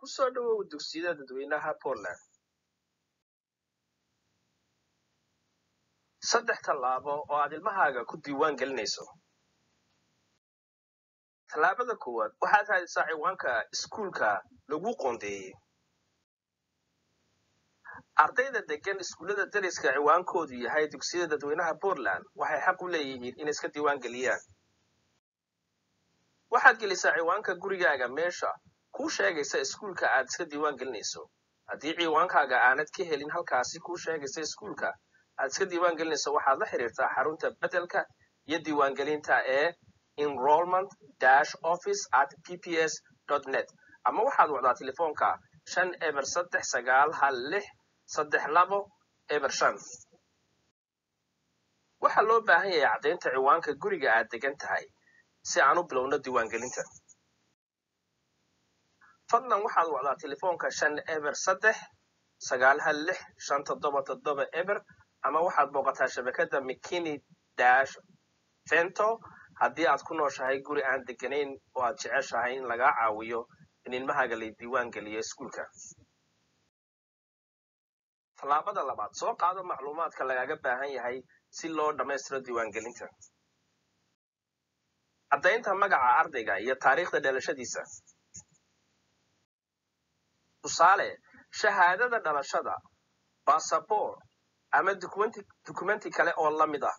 ku soo dhowow dugsiyada dadweynaha Poland. Saddex tallaabo oo aad ilmahaaga ku diiwaan gelinayso. Tallaabada koowaad waxaad raadisaa ciwaanka iskuulka lagu qoondeeyey. Ardayda degan iskuullada deriska ciwaankoodu yahay dugsiyada dadweynaha Portland waxay xaq u leeyihiin inay iska diiwaan geliyaan. Waxaad gelisaa ciwaanka gurigaaga meesha kuu sheegaysa iskuulka aad iska diiwaan gelinayso. Haddii ciwaankaaga aanad ka helin halkaasi kuu sheegaysa iskuulka aad iska diiwaan gelinayso waxaad la xiriirtaa xarunta beddelka iyo diiwaangelinta ee enrollment dash office at pps net ama waxaad wacdaa telefoonka shan eber saddex sagaal hal lix saddex labo eber shan waxaa loo baahan yahay caddaynta ciwaanka guriga aad degan tahay si aan u bilowno diiwaangelinta fadlan waxaad wacdaa telefoonka shan eber saddex sagaal hal lix shan toddoba toddoba eber ama waxaad booqataa shabakadda mckinney dash vento haddii aad ku nooshahay guri aan deganayn oo aad jeceshahay in lagaa caawiyo in ilmahaaga la diiwaan geliyo iskuulka tallaabada labaad soo qaado macluumaadka lagaaga baahan yahay si loo dhammaystiro diiwaangelinta caddaynta magaca ardayga iyo taariikhda dhalashadiisa tusaale shahaadada dhalashada basaboor ama dukumenti dukumenti kale oo la mid ah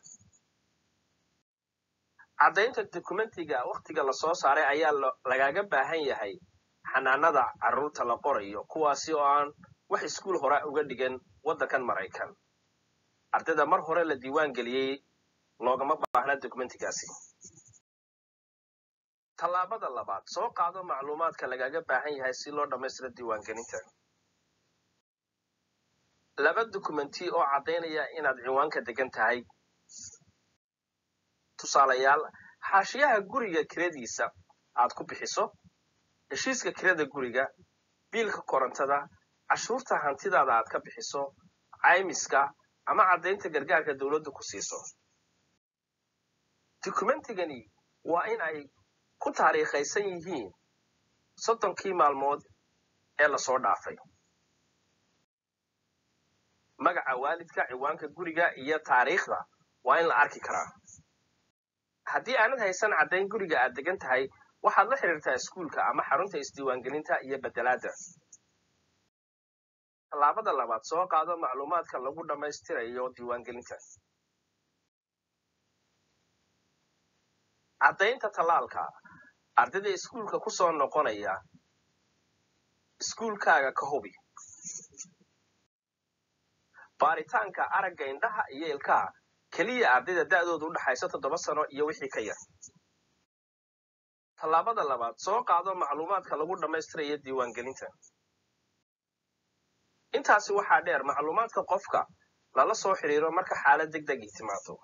caddaynta dukumentiga wakhtiga lasoo saaray ayaa lagaaga baahan yahay xanaanada carruurta la qorayo kuwaasi oo aan wax iskuul hore uga dhigan waddankan maraykan ardayda mar hore la diiwaan geliyey loogama baahna dukumentigaasi tallaabada labaad soo qaado macluumaadka lagaaga baahan yahay si loo dhammaystiro diiwaangelinta laba dukumenti oo caddaynaya inaad ciwaanka degan tahay tusaalayaal xaashiyaha guriga kiradiisa aad ku bixiso heshiiska kirada guriga biilka korontada cashuurta hantidaada aad ka bixiso caymiska ama caddaynta gargaarka dowladdu ku siiso dukumentigani waa in ay ku taariikhaysan yihiin soddonkii maalmood ee lasoo dhaafay magaca waalidka ciwaanka guriga iyo taariikhda waa in la arki karaa haddii aanad haysan caddayn guriga aad degan tahay waxaad la xiriirtaa iskuulka ama xarunta isdiiwaangelinta iyo beddelaadda tallaabada labaad soo qaado macluumaadka lagu dhammaystirayo diiwaangelinta caddaynta tallaalka ardayda iskuulka ku soo noqonaya iskuulkaaga ka hubi baaritaanka aragga indhaha iyo ilkaha keliya ardayda da'doodu u dhaxaysa toddoba sano iyo wixii ka yar tallaabada labaad soo qaado macluumaadka lagu dhammaystirayo diiwaangelinta intaasi waxaa dheer macluumaadka qofka lala soo xidhiiro marka xaalad deg deg ii timaado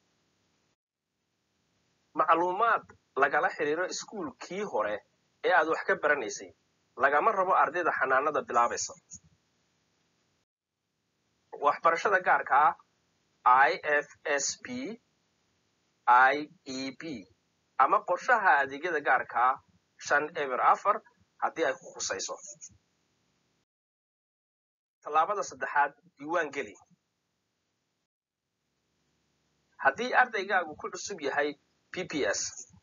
macluumaad lagala xidhiiro iskuulkii hore ee aad wax ka baranaysay lagama rabo ardayda xanaanada bilaabaysa waxbarashada gaarka ah i f s p i e b ama qorshaha adeegyada gaarka ah shan eber afar haddii ay ku khusayso tallaabada saddexaad diiwaan geli haddii ardaygaagu ku cusub yahay p p s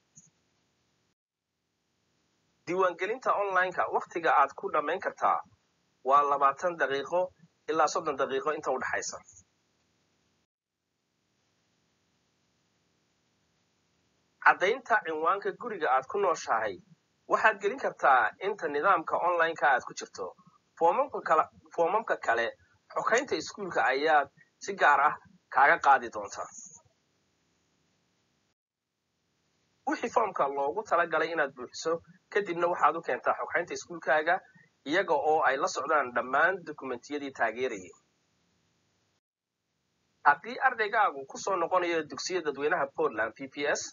diiwaangelinta online-ka wakhtiga aad ku dhammayn kartaa waa labaatan daqiiqo ilaa soddon daqiiqo inta u dhaxaysa caddaynta cinwaanka guriga aad ku nooshahay waxaad gelin kartaa inta nidaamka online-ka aad ku jirto foomamka kale xokaynta iskuulka ayaad si gaar ah kaaga qaadi doontaa wixii foomka loogu talagalay inaad buuxiso kadibna waxaad u keentaa xokaynta iskuulkaaga iyaga oo ay la socdaan dhammaan dukumentiyadii taageerayay haddii ardaygaagu ku soo noqonayo dugsiya dadweynaha portland p p s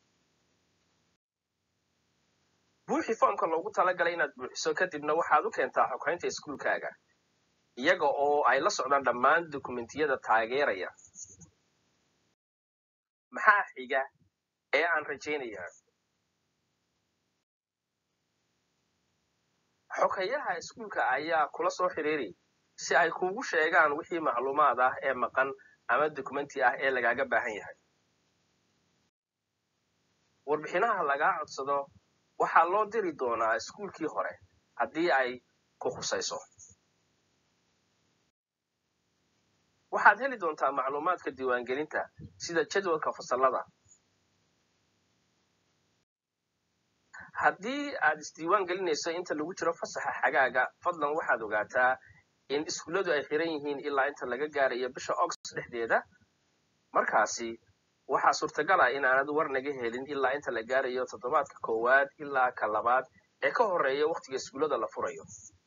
buuxii foomka loogu talagalay inaad buuxiso kadibna waxaad u keentaa xokaynta iskuulkaaga iyaga oo ay la socdaan dhammaan dukumentiyada taageeraya maxaa xiga ee aan rajaynayaa xogayaha iskuulka ayaa kula soo xiriiri si ay kuugu sheegaan wixii macluumaad ah ee maqan ama dokumenti ah ee lagaaga baahan yahay warbixinaha lagaa codsado waxaa loo diri doonaa iskuulkii hore haddii ay ku khusayso waxaad heli doontaa macluumaadka diiwaangelinta sida jadwalka fasallada haddii aad isdiiwaan gelinayso inta lagu jiro fasaxa xagaaga fadlan waxaad ogaataa in iskuulladu ay xiran yihiin ilaa inta laga gaarayo bisha august dhexdeeda markaasi waxaa suurtagal ah in aanad war naga helin ilaa inta la gaarayo toddobaadka koowaad ilaa ka labaad ee ka horreeya wakhtiga iskuullada la furayo